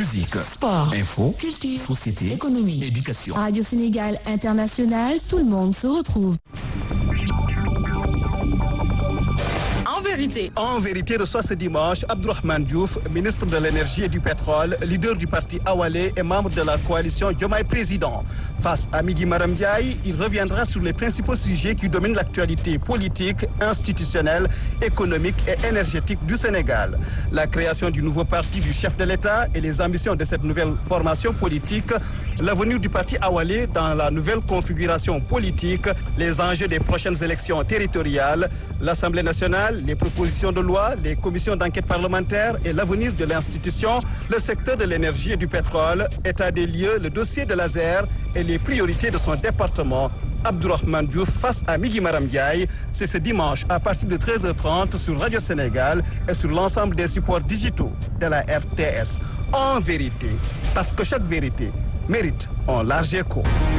Musique, Sport, info, culture, société, économie, éducation. Radio Sénégal International, tout le monde se retrouve. En vérité, En vérité, reçoit ce dimanche Abdourahmane Diouf, ministre de l'Énergie et du Pétrole, leader du parti Awalé et membre de la coalition Diomaye Président. Face à Migui Maram Ndiaye, il reviendra sur les principaux sujets qui dominent l'actualité politique, institutionnelle, économique et énergétique du Sénégal. La création du nouveau parti du chef de l'État et les ambitions de cette nouvelle formation politique, l'avenir du parti Awalé dans la nouvelle configuration politique, les enjeux des prochaines élections territoriales, l'Assemblée nationale, les propositions de loi, les commissions d'enquête parlementaire et l'avenir de l'institution, le secteur de l'énergie et du pétrole, état des lieux, le dossier de l'ASER et les priorités de son département. Abdourahmane Diouf face à Migui Maram Ndiaye, c'est ce dimanche à partir de 13h30 sur Radio Sénégal et sur l'ensemble des supports digitaux de la RTS. En vérité, parce que chaque vérité mérite un large écho.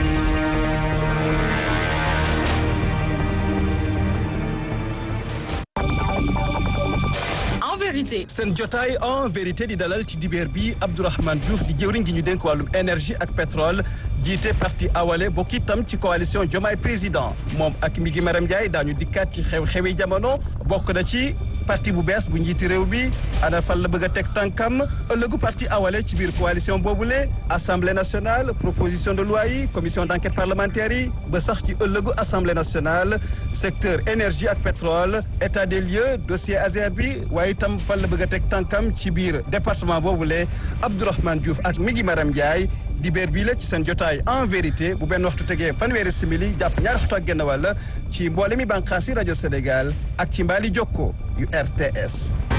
en vérité, seen jotaay en vérité di dalal ci dibeer bi Abdourahmane Diouf di jëwriñ gi ñu dénk wàllum énergie ak pétrole jiite parti awale bokk itam ci coalition Diomaye président moom ak Migui Maram Ndiaye daañu dikkaat ci xew-xewi jamono bokk na ci parti bu bees bu njiiti réew mi ana fan la bëgg a teg tànkam ëllëgu parti awale ci biir coalition boobule assemblée nationale proposition de loi yi commission d' enquête parlementaire yi ba sax ci ëllëgu assemblée nationale secteur énergie ak pétrole état des lieux dossier ASER bi waaye itam fan la bëgg a teg tànkam ci biir département boobule Abdourahmane Diouf ak Migui Maram Ndiaye dibeer bii la ci seen jotaay en vérité bu benn waxtu tegee fanweeri simili jàpp ñaari waxtu ak genn wàll ci mboole mi bànqaasi rajo Sénégal ak ci mbaali jokko yu RTS